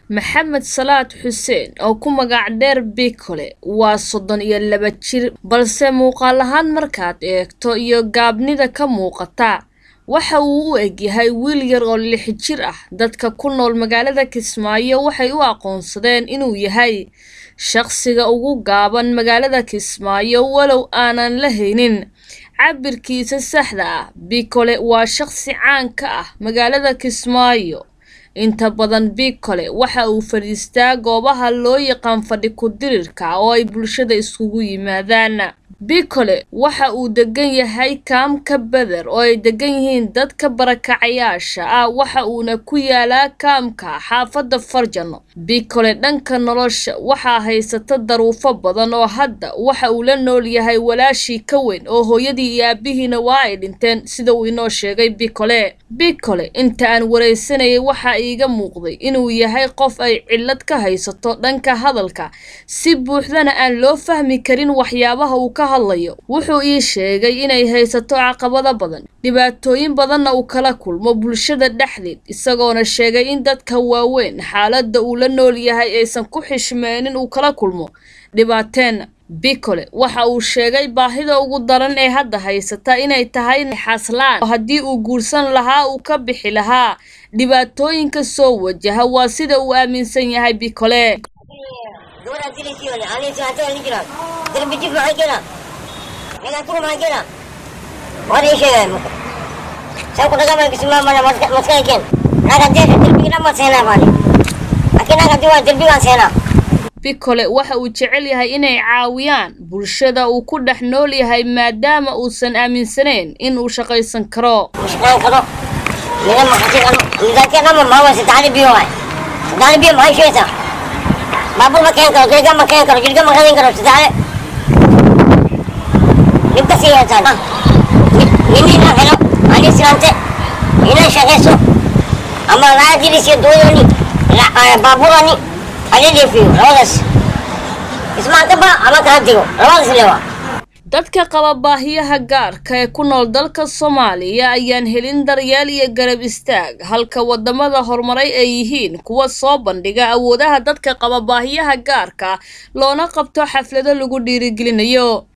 maxamed salaad xuseen oo ku magac dheer bikole waa soddon iyo laba jir balse muuqaal ahaan markaad eegto iyo gaabnida ka muuqata waxa uu u egyahay wiil yar oo lix jir ah dadka ku nool magaalada kismaayo waxay u aqoonsadeen inuu yahay shaqsiga ugu gaaban magaalada kismaayo walow aanan la haynin cabirkiisa saxda ah bikole waa shaqsi caan ka ah magaalada kismaayo inta badan bikole waxa uu fadhiistaa goobaha loo yaqaan fadhi ku-dirirka oo ay bulshada iskugu yimaadaan bikole waxa uu degan yahay kaamka beder oo ay degan yihiin dadka barakacayaasha ah waxa uuna ku yaalaa kaamka xaafadda farjano bikole dhanka nolosha waxaa haysata daruufo badan oo hadda waxa uu la nool yahay walaashii ka weyn oo hooyadii iyo aabihiina waa ay dhinteen sida uu inoo sheegay bikole bikole inta aan wareysanayay waxaa iiga muuqday inuu yahay qof ay cillad ka haysato dhanka hadalka si buuxdana aan loo fahmi karin waxyaabaha uu ka hadlayo wuxuu ii sheegay inay haysato caqabado badan dhibaatooyin badanna uu kala kulmo bulshada dhexdeed isagoona sheegay in dadka waaweyn xaaladda uu la nool yahay aysan ku xishmeenin uu kala kulmo dhibaateena bikole waxa uu sheegay baahida ugu daran ee hadda haysata inay tahay xaslaan haddii uu guursan lahaa uu ka bixi lahaa dhibaatooyinka soo wajaha waa sida uu aaminsan yahay bikole bikole waxa uu jecel yahay inay caawiyaan bulshada uu ku dhex nool yahay maadaama uusan aaminsanayn in uu shaqaysan karo baaburani dadka qaba baahiyaha gaarka ee ku nool dalka soomaaliya ayaan helin daryeel iyo garab istaag halka wadamada horumaray ay yihiin kuwa soo bandhiga awoodaha dadka qaba baahiyaha gaarka loona qabto xaflado lagu dhiirigelinayo